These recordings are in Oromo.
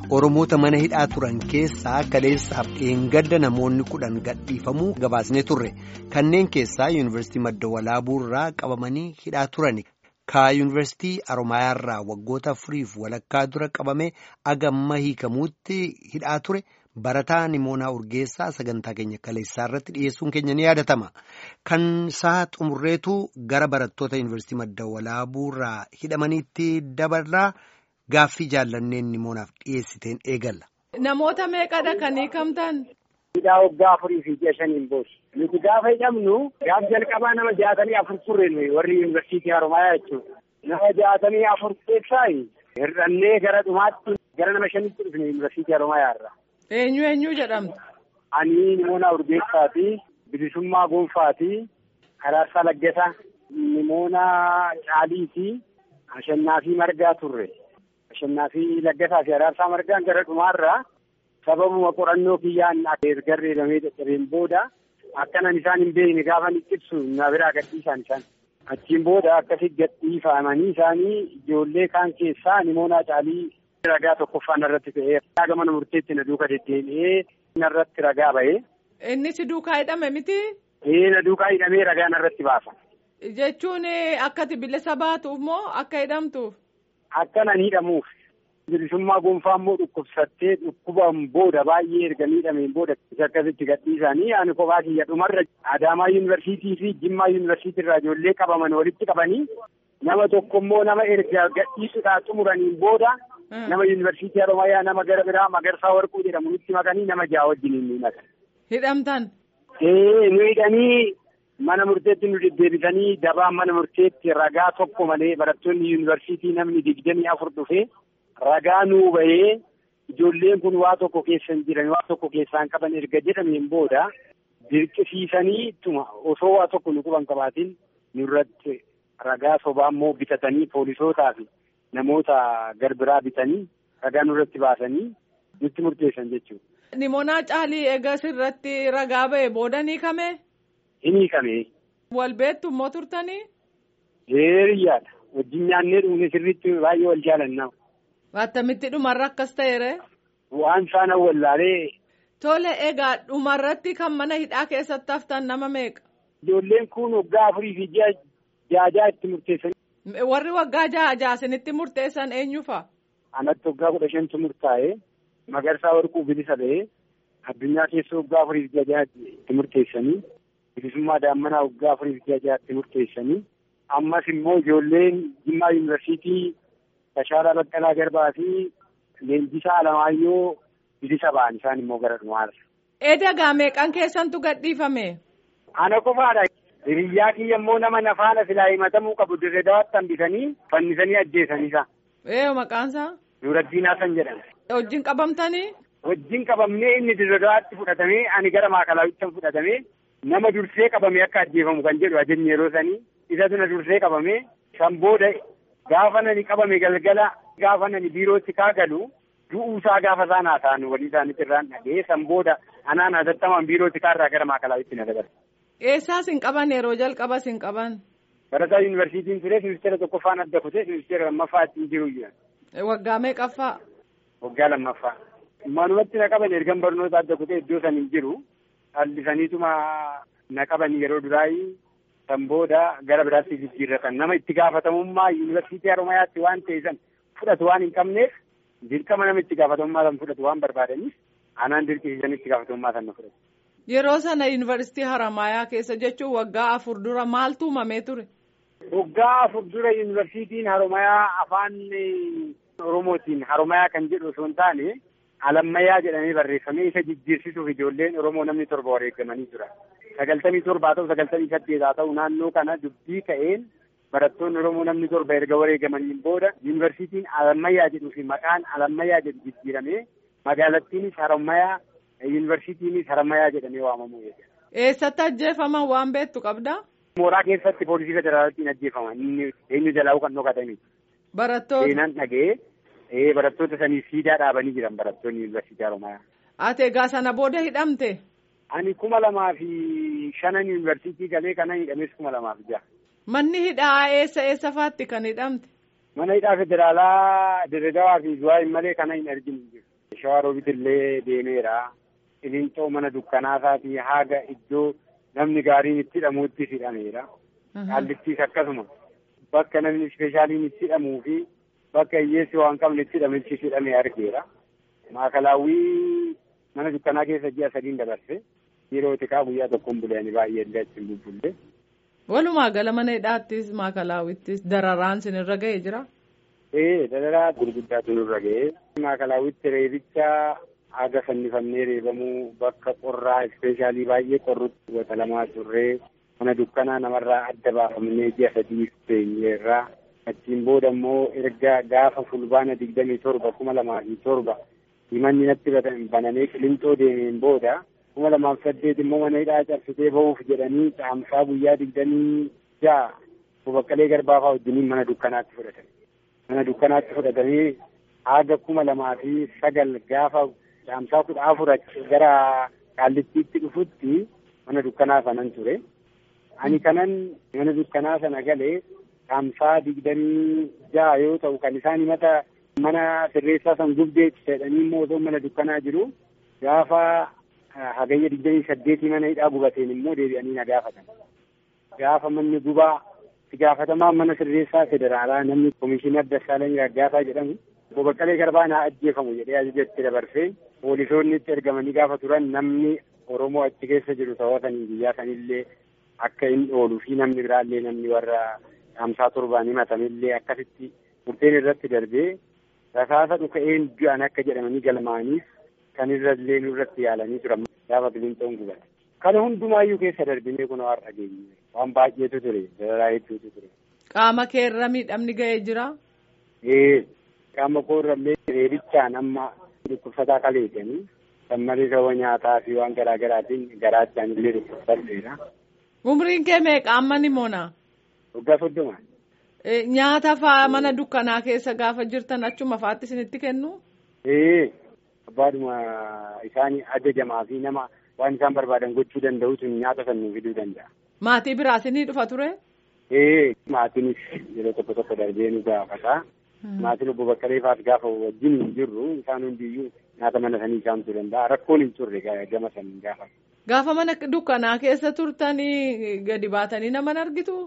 Oromoota mana hidhaa turan keessaa kaleessaaf dheengadda namoonni kudhan gadhiifamuu gabaasnee turre kanneen keessaa yuunivarsiitii madda walaabuurraa qabamanii hidhaa turani. Ka yuunivarsiitii Aromayaarraa waggoota afuriif walakkaa dura qabamee agamma hiikamuutti hidhaa ture barataa Nimoonaa Urgeessaa sagantaa keenya kaleessaa irratti dhiyeessuun keenya ni yaadatama. Kan isaa xumurreetu gara barattoota yuunivarsiitii madda walaabuurraa hidhamaniitti dabarraa. Gaaffii jaallanneen nimoonaaf dhiyeessiteen eegalla. Namoota meeqadha kan hiikamtan? Hidhaa waggaa afurii fi ji'a shaniin booda. Nuti gaafa hidhamnu gaaf jalqabaa nama jaatamii afur turre warri yuunivarsiitii Haromayaa jechuudha. Nama jaatamii afur keessaa hir'annee gara dhumaatti gara nama shanitti dhufne yuunivarsiitii Haromayaa irraa. Eenyu eenyu jedhamtu? Ani Nimoonaa Urgeessaati. Bilisummaa Gonfaati. Araarsaa Laggasaa. Nimoonaa Caaliiti. Ashannaa fi Margaa turre. Ashannaa fi Laggasaa fi Araarsaa Margaan gara dhumaarraa sababuma qorannoo kiyyaan ergarree lamee dadhabeen booda akkanan isaan hin beekne gaafa ni ibsu na biraa gadhiisan isaan. Achiin booda akkasi gadhiifamanii isaanii ijoollee kaan keessaa Nimoonaa Caalii ragaa tokkoffaa narratti ta'ee ragaa mana murteetti na duuka deddeebi'ee narratti ragaa ba'ee. Inni si duukaa hidhame miti? Ee na duukaa hidhamee ragaa narratti baasa. Jechuun akkati bilisa baatuuf moo akka hidhamtuuf? Akka nan hidhamuuf. Bilisummaa gonfaa immoo dhukkubsattee dhukkuban booda baay'ee erga miidhameen booda akkasitti gadhiisanii ani kophaa kiyya dhumarra Adaamaa yuunivarsiitii fi Jimmaa yuunivarsiitii irraa ijoollee qabaman walitti qabanii nama tokko immoo nama erga gadhiisuudhaan xumuraniin booda nama yuunivarsiitii Haromayaa nama gara biraa Magarsaa Warquu jedhamu nutti makanii nama ja'a wajjin ni makan. Hidhamtan? Ee nu hidhanii mana murteetti nu deddeebisanii dabaan mana murteetti ragaa tokko malee barattoonni yuunivarsiitii namni digdamii afur dhufee ragaa nuu bahee ijoolleen kun waa tokko keessa hin jiran waa tokko keessaan qaban erga jedhameen booda dirqisiisanii ittuma osoo waa tokko nu quban qabaatiin nurratti ragaa sobaa immoo bitatanii poolisootaa fi namoota garbiraa bitanii ragaa nurratti baasanii nutti murteessan jechuudha. Nimoonaa Caalii eegas irratti ragaa ba'e booda ni hiikame? Hin hiikame. Wal beektu immoo turtanii? Heeriyyaadha. Wajjin nyaannee dhugne sirriitti baay'ee wal jaalannaa. Attamitti dhumarra akkas ta'eere? Waan isaan wallaalee. Tole egaa dhumarratti kan mana hidhaa keessatti haftan nama meeqa? Ijoolleen kun waggaa afurii fi ji'a jaajaa itti murteessan. Warri waggaa jaha jaasinitti murteessan eenyu fa'a? Anatti waggaa kudha shantu murtaa'ee Magarsaa Warquu bilisa ba'ee addunyaa keessa waggaa afurii fi ji'a itti murteessanii bilisummaa daammanaa waggaa afurii fi ji'a itti murteessanii ammas immoo ijoolleen Jimmaa yuunivarsiitii Tashaalaa Baqqalaa Garbaa fi Leenjisaa Alamaayyoo bilisa ba'an isaan immoo gara dhumaarra. Eedagaa meeqan keessantu gadhiifame? Ana qofaadha. Hiriyyaa kiyya immoo nama nafaana silaa himatamuu qabu dirree dawaatti hambisanii fannisanii ajjeesanii isa. Ee maqaansaa? Nuuraddiin Hasan jedhama. Wajjin qabamtanii? Wajjin qabamnee inni dirree dawaatti fudhatamee ani gara maakalaawichaan fudhatamee nama dursee qabame akka ajjeefamu kan jedhu ajajni yeroo sanii isatu na dursee qabame san booda gaafa nani qabame galgala gaafa nani biirootti kaagalu du'uusaa gaafa isaan haasa'an walii isaaniitti irraan dhagee san booda anaan hatattamaan biirootti kaarraa gara maakalaawitti na dabarse. Eessaa sin qaban yeroo jalqaba sin qaban? Barataa yuunivarsiitiin ture ministeera tokkoffaan adda kutee ministeera lammaffaa ittiin jiru jiran. Waggaa meeqaffaa? Waggaa lammaffaa. Manumatti na qaban ergan barnoota adda kutee iddoo san hin jiru. Hallisaniituma na qaban yeroo duraayii san booda gara biraatti jijjiirratan nama itti gaafatamummaa yuunivarsiitii Haromayaatti waan ta'e san fudhatu waan hin qabneef dirqama nama itti gaafatamummaa san fudhatu waan barbaadaniif anaan dirqisiisan itti gaafatamummaa san na fudhatu. Yeroo sana yuunivarsiitii Haramayaa keessa jechuun waggaa afur dura maaltu uumamee ture? Waggaa afur dura yuunivarsiitiin Haromayaa afaan Oromootiin Haromayaa kan jedhu osoo hin taane alammayyaa jedhamee barreeffamee isa jijjiirsisuuf ijoolleen Oromoo namni torba wareegamanii jira. Sagaltamii torba haa ta'u sagaltamii saddeet haa ta'u naannoo kana dubbii ka'een barattoonni Oromoo namni torba erga wareegamaniin booda yuunivarsiitiin alammayyaa jedhuu fi maqaan alammayyaa jedhu jijjiiramee magaalattiinis Harammayyaa yuunivarsiitiinis Harammayyaa jedhamee waamamuu jechuudha. Eessatti ajjeefaman waan beektu qabdaa? Mooraa keessatti poolisii federaalaatiin ajjeefaman inni eenyu jalaa kan dhokatanii. Barattoota. Seenaan dhaga'ee ee barattoota sanii siidaa dhaabanii jiran barattoonni yuunivarsiitii Haromayaa. Ati egaa sana booda hidhamte? Ani kuma lamaa fi shanan yuunivarsiitii galee kanan hidhames kuma lamaa fi jaha. Manni hidhaa eessa eessa faatti kan hidhamte? Mana hidhaa federaalaa Dirredawaa fi Zuwaayii malee kana hin arginu jiru. Shawaroobit illee deemeera. Qilinxoo mana dukkanaasaati haga iddoo namni gaariin itti hidhamuutti hidhameera. Qaallittiis akkasuma bakka namni ispeeshaaliin itti hidhamuu fi bakka hiyyeessi waan qabne itti hidhametti hidhamee argeera. Maakalaawwii mana dukkanaa keessa ji'a sadiin dabarse yeroo xiqqaa guyyaa tokkoon buleeni baay'ee illee achi hin bubbulle. Walumaa gala mana hidhaattis maakalaawwittis dararaan sinirra ga'ee jira. Ee dararaa gurguddaatu nurra ga'ee maakalaawwitti reebicha haga fannifamnee reebamuu bakka qorraa ispeeshaalii baay'ee qorrutti wata lamaa turree mana dukkanaa namarraa adda baafamnee ji'a sadii teenyeerraa achiin booda immoo erga gaafa fulbaana digdamii torba kuma lamaa fi torba himanni natti banamee qilinxoo deemeen booda kuma lamaaf saddeet immoo mana hidhaa cabsitee ba'uuf jedhanii caamsaa guyyaa digdamii ja'a bobaqqalee garbaafaa wajjiniin mana dukkanaatti fudhatan. Mana dukkanaatti fudhatanii haga kuma lamaa fi sagal gaafa caamsaa kudha afur gara qaallittiitti dhufutti mana dukkanaa sanan ture. Ani kanan mana dukkanaa sana galee caamsaa digdamii ja'a yoo ta'u kan isaan himata mana sirreessaa san gubdeetti jedhanii immoo osoo mana dukkanaa jiru gaafa hagayya digdamii saddeetii mana hidhaa gubateen immoo deebi'anii na gaafatan. Gaafa manni gubaa itti gaafatamaa mana sirreessaa federaalaa namni komishinar Dassaalany Raggaasaa jedhamu bobaqqalee garbaa naa ajjeefamu jedhee ajajatti dabarsee poolisoonni itti ergamanii gaafa turan namni Oromoo achi keessa jiru ta'ootanii biyyaa sanillee akka hin ooluu fi namni biraallee namni warra hamsaa torbaan himatamillee akkasitti murteen irratti darbee rasaasa dhuka'een du'an akka jedhamanii galmaaniif kan irrallee nurratti yaalanii turan gaafa qilinxoon gubate. Kana hundumaayyuu keessa darbinee kun har'a geenye waan baay'eetu ture dararaa hedduutu ture. Qaama keerra miidhamni ga'ee jira. Ee qaama koorrallee reebichaan amma dhukkubsataa kaleetanii kan malee sababa nyaataa fi waan garaa garaatiin garaachaan illee dhukkubsadheera. Umriin kee meeqa amma ni moona? Waggaa soddoma. Nyaata fa'aa mana dukkanaa keessa gaafa jirtan achuma fa'aatti isinitti kennu? Ee abbaadhuma isaan ajajamaa fi nama waan isaan barbaadan gochuu danda'utu nyaata sannuu fiduu danda'a. Maatii biraas ni dhufa ture? Ee maatiinis yeroo tokko tokko darbee nu gaafata. Maatiin obbo Baqqalee fa'aas gaafa wajjin hin jirru isaan hundiyyuu nyaata mana sanii isaamtuu danda'a. Rakkoon hin turre gama saniin gaafa. Gaafa mana dukkanaa keessa turtanii gadi baatanii nama argitu?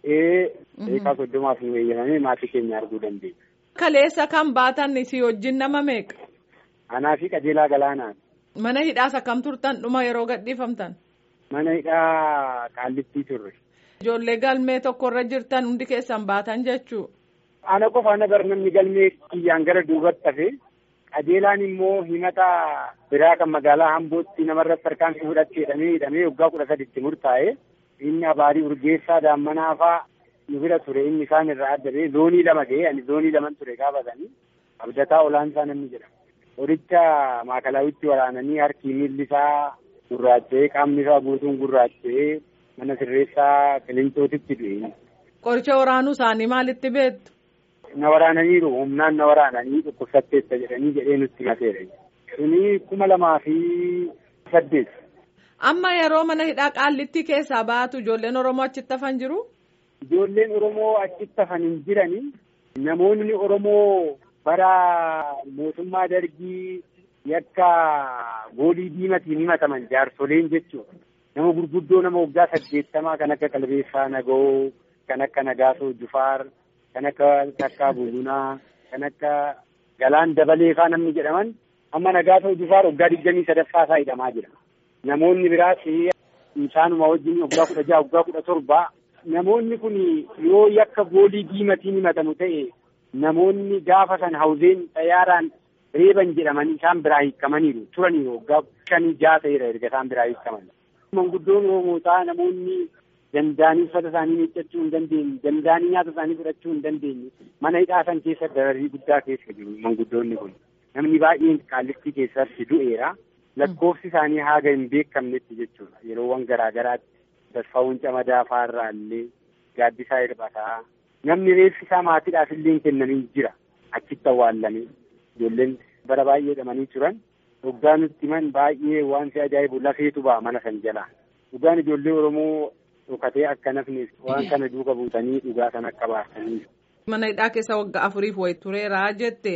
Ee eegaa soddomaaf nu eeyyamamee maatii keenya arguu dandeenya. Kaleessa kan baatan si wajjin nama meeqa? Anaa fi qajeelaa galaanaan. Mana hidhaas akkam turtan dhuma yeroo gadhiifamtan? Mana hidhaa qaallittii turre. Ijoollee galmee tokkorra jirtan hundi keessan baatan jechuu. Ana qofa ana bar namni galmee kiyyaan gara duubatti hafe qajeelaan immoo himata biraa kan magaalaa Hambootti namarratti tarkaanfii fudhattee hidhamee hidhamee waggaa kudha saditti murtaa'e inni abaarii urgeessaa daammanaa fa'aa nu bira ture inni isaan irraa adda ba'e zoonii lama ga'e ani zoonii laman ture gaafatanii abdataa olaansaa namni jedhama. Horicha maakalawitti waraananii harki miilli isaa gurraacha'ee qaamni isaa guutuun gurraacha'ee mana sirreessaa qilinxootitti du'e. Qoricha waraanuu isaanii maalitti beektu? Na waraananiiru humnaan na waraananii dhukkubsatteessa jedhanii jedhee nutti himateera. Suni kuma lamaa fi saddeet. Amma yeroo mana hidhaa qaallittii keessaa baatu ijoolleen Oromoo achitti hafan jiru? Ijoolleen Oromoo achitti hafan hin jirani. Namoonni Oromoo bara mootummaa dargii yakka goolii diimatiin himataman jaarsoleen jechuudha. Nama gurguddoo nama waggaa saddeettamaa kan akka Qalbeessaa Nagoo, kan akka Nagaasoo Jufaar, kan akka Takkaa Bulunaa, kan akka Galaan Dabalee faa namni jedhaman amma Nagaasoo Jufaar waggaa digdamii sadaffaa isaa hidhamaa jira. Namoonni biraas isaanuma wajjin waggaa kudha jaha waggaa kudha torba namoonni kun yoo yakka goolii diimatiin himatamu ta'e namoonni gaafa san hawzeen xayyaaraan reeban jedhamanii isaan biraa hiikamaniiru turaniiru waggaa shanii jaha ta'eera erga isaan biraa hiikaman. Manguddoon Oromootaa namoonni danda'anii uffata isaanii miiccachuu hin dandeenye danda'anii nyaata isaanii fudhachuu hin dandeenye mana hidhaa san keessa dararii guddaa keessa jiru manguddoonni kun namni baay'een qaallittii keessatti du'eera. lakkoofsi isaanii haga hin beekamnetti jechuudha yeroowwan garaa garaatti tasfaawwan camadaa faarraa illee gaaddisaa hirbataa namni reeffi isaa maatiidhaaf illee hin kennamin jira achitti awwaallamee ijoolleen bara baay'ee dhamanii turan dhugaa nutti himan baay'ee wanti ajaa'ibu lafeetu ba'a mana san jalaa dhugaan ijoollee oromoo dhokatee akka nafneef waan kana duuka buutanii dhugaa san akka baasanii. Mana hidhaa keessa waggaa afuriif wayi tureera jette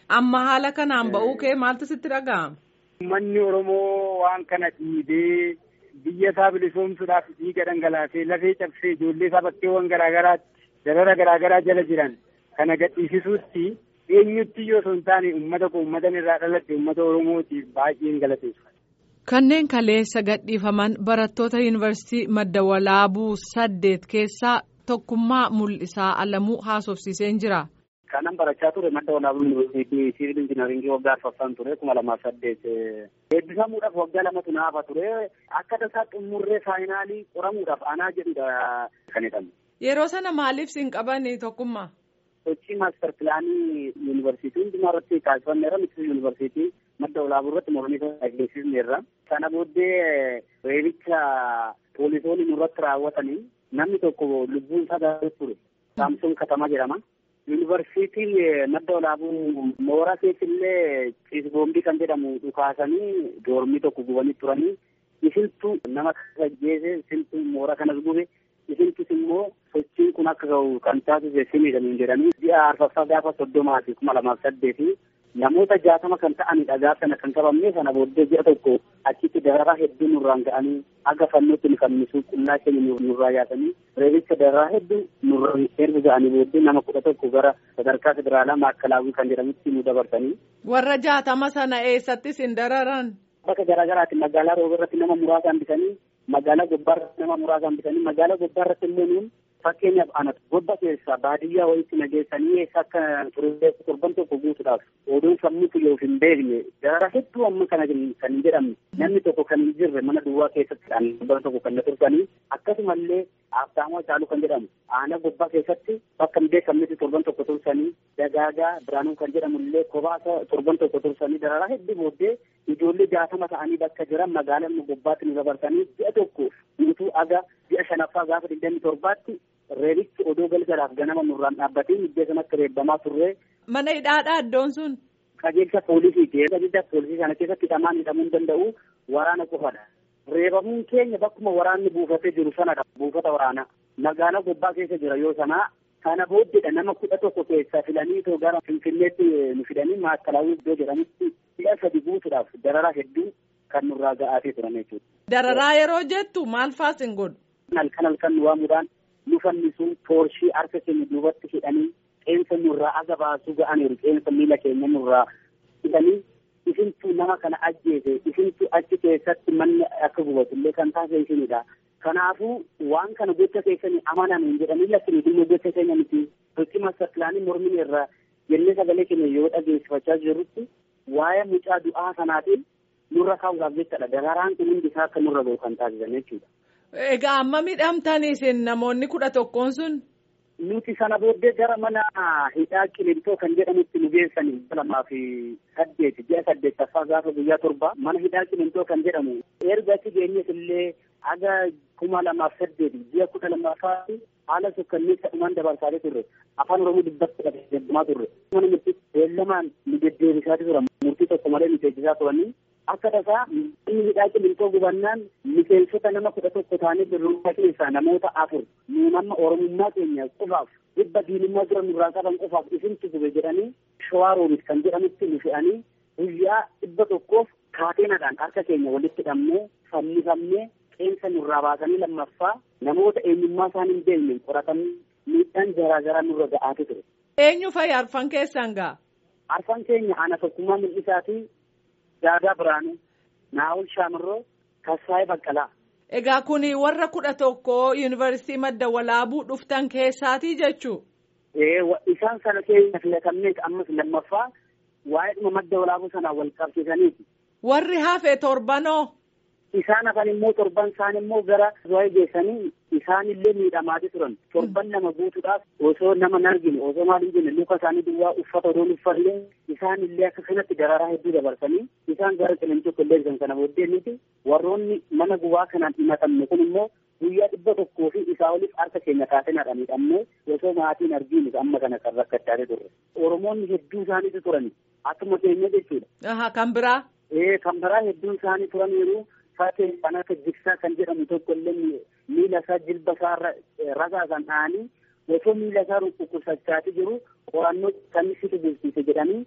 Amma haala kanaan ba'uu kee maaltu sitti dhaga'ama? Uummanni Oromoo waan kana dhiibee biyya isaa bilisoomsuudhaaf dhiiga dhangalaasee lafee cabsee ijoollee isaa bakkeewwan garaagaraatti darara garaagaraa jala jiran kana gadhiisisuutti eenyutti yoo osoo hin taane uummata koo uummatan irraa dhalatte uummata Oromootiif baay'een galateeffata. Kanneen kaleessa gadhiifaman barattoota yuunivarsiitii madda walaabuu saddeet keessaa tokkummaa mul'isaa alamuu haasofsiiseen jira. Kanan barachaa ture madda walaabuu yuunivarsiitii siivil injinaringii waggaa arfaffaan ture kuma lamaaf saddeet. Eebbifamuudhaaf waggaa lamatu naafa ture akka tasaa xumurree faayinaalii qoramuudhaaf anaa jedhudha kan jedhamu. Yeroo sana maaliif siin qabani tokkummaa? Sochii maastar pilaanii yuunivarsiitii hundumaa irratti taasifameera miti yuunivarsiitii madda walaabuu irratti mormii ageessisneerra. Sana booddee reebicha poolisoonni nurratti raawwatanii namni tokko lubbuun isaa gaafate ture. Saamsoon Katamaa jedhama. Yuunivarsiitiin madda walaabuu mooraa keessillee ciisboombii kan jedhamu dhukaasanii doormii tokko gubanii turanii isintu nama ajjeese isintu mooraa kanas gube isintus immoo sochiin kun akka ga'u kan taasise simiidhamuun jedhanii ji'a arfaffaa gaafa soddomaa fi kuma lamaaf saddeeti namoota jaatama kan ta'anidha gaafa sana kan qabamne sana booddee ji'a tokko achitti dararaa hedduu nurraan ga'anii akka fannootti nu fannisuu qullaa keenya nurraa yaasanii reebicha dararaa hedduu nurraan erga ga'anii booddee nama kudha tokko gara sadarkaa federaalaa maakalaawii kan jedhamutti nu dabarsanii. Warra jaatama sana eessattis hin dararan. Bakka garaagaraatti magaalaa rooba irratti nama muraasa hambisanii magaalaa gobbaa irratti nama muraasa hambisanii magaalaa gobbaa irratti immoo nuun fakkeenyaaf anatu gobba keessa baadiyyaa wayitti nageessanii eessa akka ture torban tokko guutuudhaaf oduun sammuu yoo hin beekne darara hedduu amma kana kan hin jedhamne namni tokko kan hin jirre mana duwwaa keessatti torban tokko kan na tursanii akkasumallee Abtaamoo Caaluu kan jedhamu aanaa gobbaa keessatti bakka hin beekamnetti torban tokko tursanii dagaagaa biraanuu kan jedhamu illee kobaasa torban tokko tursanii dararaa hedduu booddee ijoollee jaatama ta'anii bakka jiran magaalaa gobbaatti nu dabarsanii ji'a tokko guutuu aga ji'a shanaffaa gaafa digdamii torbaatti reebichi odoo galgalaaf ganama nurraan dhaabbatee iddoo sanatti reebbamaa turre. Mana hidhaadhaa iddoon sun. Qajeelcha poolisiiti. Qajeelcha poolisii sana keessatti hidhamaan hidhamuu hin danda'u waraana qofadha. Reebamuun keenya bakkuma waraanni buufatee jiru sanadha. Buufata waraanaa. Magaalaa gobbaa keessa jira yoo sanaa kana booddeedha nama kudha tokko keessaa filanii too gara Finfinneetti nu fidanii maakalaawii iddoo jedhamutti ji'a sadi guutuudhaaf dararaa hedduu kan nurraa ga'aatee turan jechuudha. Dararaa yeroo jettu maal faas hin godhu? Halkan halkan nu waamuudhaan nu fannisuu toorshii harka keenya duubatti hidhanii qeensa nurraa aga baasuu ga'aniiru qeensa miila keenya nurraa hidhanii isintu nama kana ajjeese isintu achi keessatti manni akka gubatullee kan taasise isinidha. Kanaafuu waan kana gocha keessanii amanan hin jedhanii lakkini dhimma gocha keenya miti. Sochii maastar pilaanii mormii irraa jennee sagalee keenya yoo dhageessifachaa jirrutti waa'ee mucaa du'aa sanaatiin nurra kaa'uudhaaf jechadha. Dararaan kun hundi isaa akka nurra ga'u kan taasisan jechuudha. Egaa amma miidhamtanii isin namoonni kudha tokkoon sun. Nuti sana booddee gara mana hidhaa qilintoo kan jedhamutti nu geessanii lamaa fi saddeet ji'a saddeettaffaa gaafa guyyaa torba mana hidhaa qilintoo kan jedhamu erga achi geenyes illee aga kuma lamaaf saddeet ji'a kudha lammaffaa haala sukkanneessa dhumaan dabarsaalee turre afaan oromoo dubbatti deddeebimaa turre mana murtii beellamaan nu deddeebisaa tura murtii tokko malee nu teessisaa turanii akka tasaa inni hidhaa qilintoo gubannaan miseensota nama kudha tokko ta'anii birrummaa keessaa namoota afur nu nama oromummaa keenya qofaaf dhibba diinummaa jira nurraa qaban qofaaf isintu gube jedhanii shawaa roomis kan jedhamutti nu fe'anii guyyaa dhibba tokkoof kaateenadhaan harka keenya walitti hidhamnee fannifamnee qeensa nurraa baasanii lammaffaa namoota eenyummaa isaan hin beekne qoratanii miidhaan garaa garaa nurra ga'aatu ture. Eenyu fa'i arfan keessan ga'a? Arfan keenya ana tokkummaa mul'isaatii Daadaa Biraanuu, Naawul Shaamirroo, Kassaayee Baqqalaa. Egaa kun warra kudha tokko yuunivarsiitii madda walaabuu dhuftan keessaatii jechuu? Ee isaan sana keessa filatamnee ammas lammaffaa waa'ee dhuma madda walaabuu sanaa wal qabsiisaniiti. Warri hafe torbanoo? Isaan hafan immoo torban isaan immoo gara zuwaayee geessanii isaan illee miidhamaati turan. Torban lama guutuudhaaf osoo nama hin argine osoo maal hin jenne luka isaanii duwwaa uffata odoon uffatillee isaan illee akka kanatti dararaa hedduu dabarsanii isaan gara qilintoo qilleessan kana booddee nuti warroonni mana gubaa kanaan himatamne kun immoo guyyaa dhibba tokkoo fi isaa oliif harka keenya kaasenaadhaan hidhamne osoo maatiin arginu amma kana kan rakkachaa turre. Oromoonni hedduu isaaniitu turani akkuma keenya jechuudha. Kan biraa? Ee kan biraa hedduun isaanii turaniiru. Fakkeen kan akka jigsaa kan jedhamu tokko illee miila isaa jilba isaa rasaasan dhahanii osoo miila isaa dhukkubsachaati jiru qorannoo kan situ bulchiise jedhanii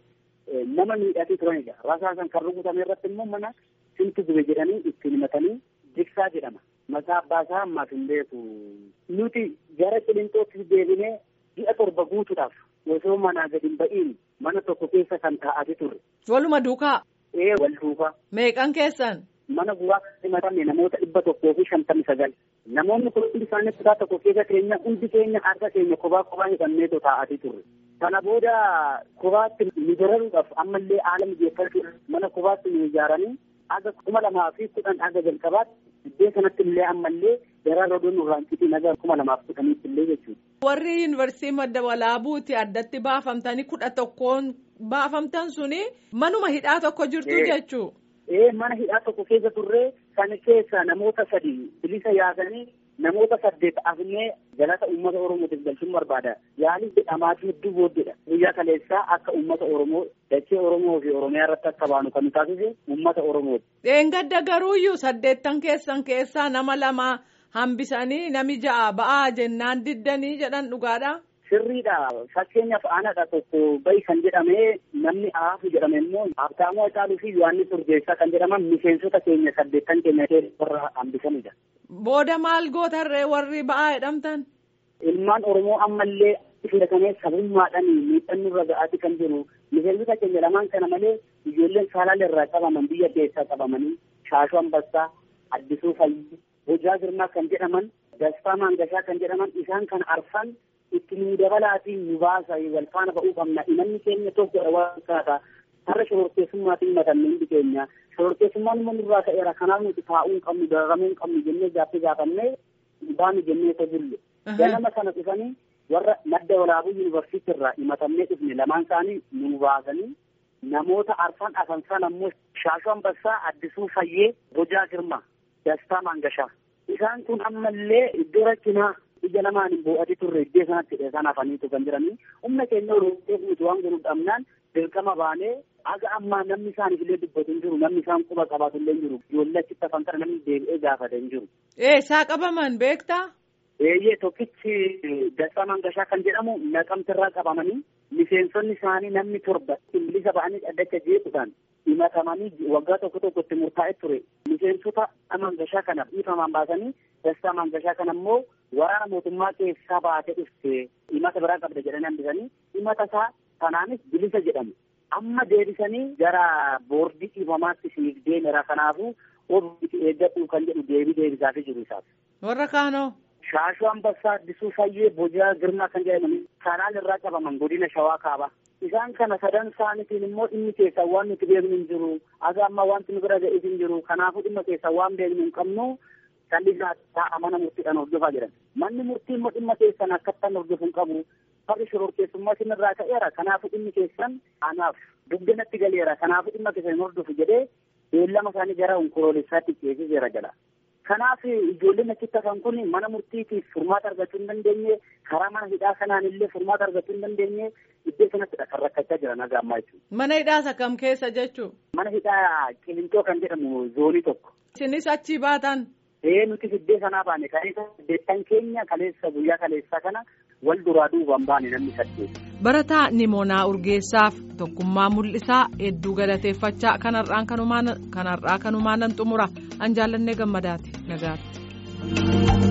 nama miidhatee turanidha. Rasaasan kan rukutame irratti immoo mana sintu gube jedhanii ittiin himatanii jiksaa jedhama. Maqaa abbaa isaa ammaaf hin beeku. Nuti gara qilintootti deebinee ji'a torba guutuudhaaf osoo manaa gadi hin ba'iin mana tokko keessa kan taa'ate turre. Waluma duukaa. Ee wal duukaa. Meeqan keessan? Mana guraa himatame namoota dhibba tokkoo fi shantamii sagal. Namoonni kun hundi isaanii kutaa tokko keessa keenya hundi keenya harka keenya kophaa kophaa hidhanneetoo taa'atee turre. Kana booda kophaatti nu dararuudhaaf ammallee haala mijeeffachuudhaaf mana kophaatti nu ijaaranii aga kuma lamaa fi kudhan aga jalqabaatti iddoo sanatti illee ammallee daraara odoon nurraan citiin aga kuma lamaaf kudhaniitti illee jechuudha. Warri yuunivarsiitii madda walaabuuti addatti baafamtanii kudha tokkoon baafamtan suni manuma hidhaa tokko jirtu jechuu. Ee mana hidhaa tokko keessa turree kan keessa namoota sadi bilisa yaasanii namoota saddeet afnee galata uummata oromootiif galchuun barbaada yaalii jedhamaatii hedduu booddeedha guyyaa kaleessaa akka uummata oromoo dachee oromoo fi oromiyaa irratti akka baanu kan nu taasise uummata oromooti. Dheengadda garuuyyuu saddeettan keessan keessaa nama lama hambisanii nami ja'a ba'aa jennaan diddanii jedhan dhugaadha. Sirriidha fakkeenyaaf aanadha tokko bayi kan jedhame namni aafu jedhame immoo Habtaamuu Hacaaluu fi Yohaannis Urgeessaa kan jedhaman miseensota keenya saddeettan keenya warra hambisanidha. Booda maal gootarree warri ba'aa jedhamtan? Ilmaan Oromoo ammallee filatamee sabummaadhaan miidhamni irra ga'aati kan jiru miseensota keenya lamaan kana malee ijoolleen saalaal irraa qabaman biyya keessaa qabamanii Shaashuu Ambassaa, Addisuu Fayyii, Hojaa Girmaa kan jedhaman, Dastaa Maangashaa kan jedhaman isaan kan arfan itti nu dabalaatiin nu baasa wal faana ba'uu qabna imanni keenya tokkodha waan kaata har'a shororkeessummaatiin matanne hundi keenya shororkeessummaan immoo nurraa ka'eera kanaaf nuti taa'uu hin qabnu dararamuu hin qabnu jennee gaaffii gaafannee baanu jennee isa bulle ganama sana dhufanii warra madda walaabuu yuunivarsiitii irraa himatamnee dhufne lamaan isaanii nu baasanii namoota arfan afan sana ammoo shaashuu ambassaa addisuu fayyee bojaa girma dastaa maangashaa isaan kun ammallee iddoo rakkinaa ija lamaan hin boo'ati turre iddoo sanatti dheessan hafaniitu kan jiranii humna keenya oromoo nuti waan godhu dhabnaan dirqama baanee aga ammaa namni isaaniif illee dubbatu hin jiru namni isaan quba qabaatu illee hin jiru ijoollee achitti hafan kana namni deebi'ee gaafate hin jiru. Eessaa qabaman beektaa? Eeyyee tokkichi Dastaa Mangashaa kan jedhamu naqamtirraa qabamanii miseensonni isaanii namni torba bilisa ba'anii dhaddacha jeequudhaan himatamanii waggaa tokko tokkotti murtaa'e ture miseensota Mangashaa kana dhiifamaan baasanii Dastaa Mangashaa kana immoo waraana mootummaa keessaa baatee dhufte himata biraa qabda jedhanii hambisanii himata isaa kanaanis bilisa jedhamu. Amma deebisanii gara boordii dhiifamaatti siif deemera kanaafuu ofiitti eeggadhu kan jedhu deebii deebisaafii jiru isaaf. Warra kaanoo. Shaashuu Ambassaa Addisuu Fayyee Bojaa Girmaa kan jedhaman kanaan irraa qabaman godina Shawaa Kaaba. Isaan kana sadan isaaniitiin immoo dhimmi keessaa waan nuti beeknu hin jiru. Aga amma wanti nu bira ga'es hin jiru. Kanaafuu dhimma keessaa waan beeknu hin qabnu callisaa taa'a mana murtiidhaan hordofaa jiran. Manni murtii immoo dhimma keessan akkattaan hordofu hin qabu. Farri shororkeessummaa isin irraa ka'eera. Kanaafuu dhimmi keessan anaaf dugdanatti galeera. Kanaafuu dhimma keessan hin hordofu jedhee beellama isaanii gara onkoloolessaatti ceesiseera jala. Kanaaf ijoolleen achitti hafan kun mana murtiitiif furmaata argachuu hin dandeenye karaa mana hidhaa kanaan illee furmaata argachuu hin dandeenye iddoo sanattidha kan rakkachaa jiran haga ammaa jechuudha. Mana hidhaa isa kam keessa jechuu? Mana hidhaa Qilintoo kan jedhamu zoonii tokko. Isinis achii baatan? Ee nuti iddoo sanaa baane kaleessa saddeettan keenya kaleessa guyyaa kaleessaa kana wal duraa duubaan baane namni saddeet. Barataa Nimoonaa Urgeessaaf tokkummaa mul'isaa hedduu galateeffachaa kanarraa kanumaan xumura an jaallannee gammadaati nagaatti.